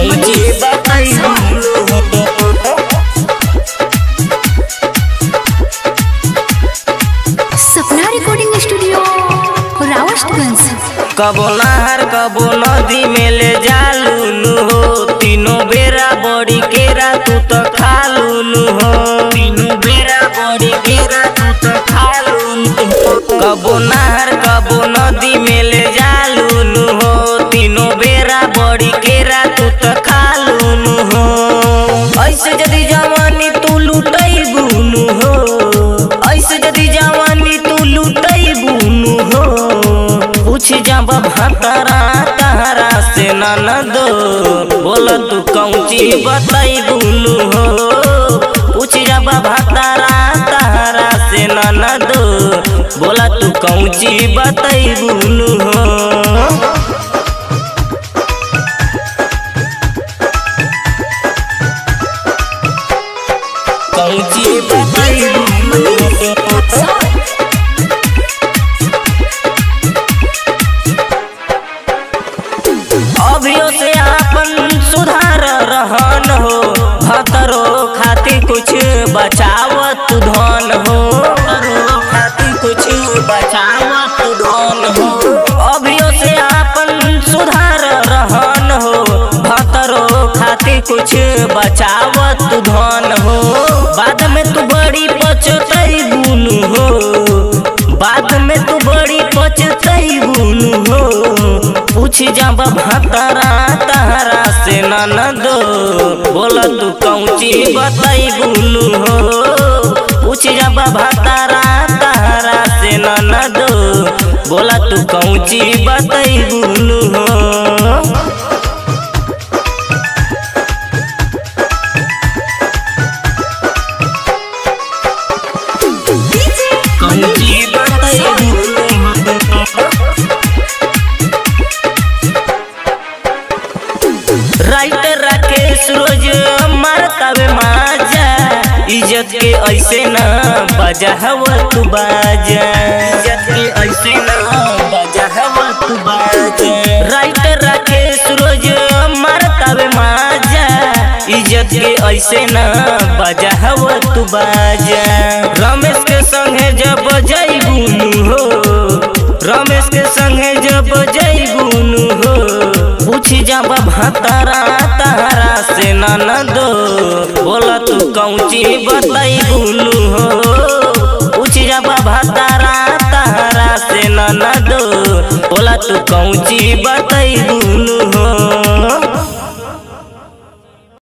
कौची बताई सपना recording studio रावस्टगंज कबो नहर कबो नदी में ले जालूलू हो तीनों बेरा बड़ी केरा तू तो खालूलू हो तीनों बेरा बड़ी केरा तू तो खालूलू हो कबो नहर कबो नदी में ले जालूलू हो तीनों बेरा बड़ी केरा तू तो खालूलू हो ऐसे यदि जवानी तू लुटई बुनू हो ऐसे यदि जवानी तू लुटई बुनू हो पूछ जब भतरा तहरा से ननद बोल तू कौची बताई बुनू हो पूछ जब भतरा तहरा से ननद बोला तू कौची बताई बुनू हो कौची बताई बुनू हो अभियो से आपन सुधार रहन हो भतरो खातिर कुछ बचावत धन हो भतरो खातिर कुछ बचावत धन हो अभियो से आपन सुधार रहन हो भतरो खातिर कुछ बचावत धन हो बाद में तू बड़ी पचतई बुनू हो बाद में तू बड़ी पचतई बुनू हो पूछ जब भतरा तहरा से ननद बोल तू कौची बताई बुनू हो पूछ जब भतरा तहरा से ननद बोला तू कौची बताई बुनू हो कौची बताई बुनू हो राइटर राकेश रोज मारतावे माजा इज्जत के ऐसे ना बजा हवा तू बाजा इज्जत के ऐसे ना बजा हवा तू बाजा राइटर राकेश रोज मारतावे माजा इज्जत के ऐसे ना बजा हवा तू बाजा रमेश के संगे जब जई बुनू हो रमेश के संगे जब जई बुनू हो पूछ जब भतरा तहरा से ननद बोला तू कौची बताई बुलू हो पूछ जब भतरा तहरा से ननद बोला तू कौची बताई बुलू हो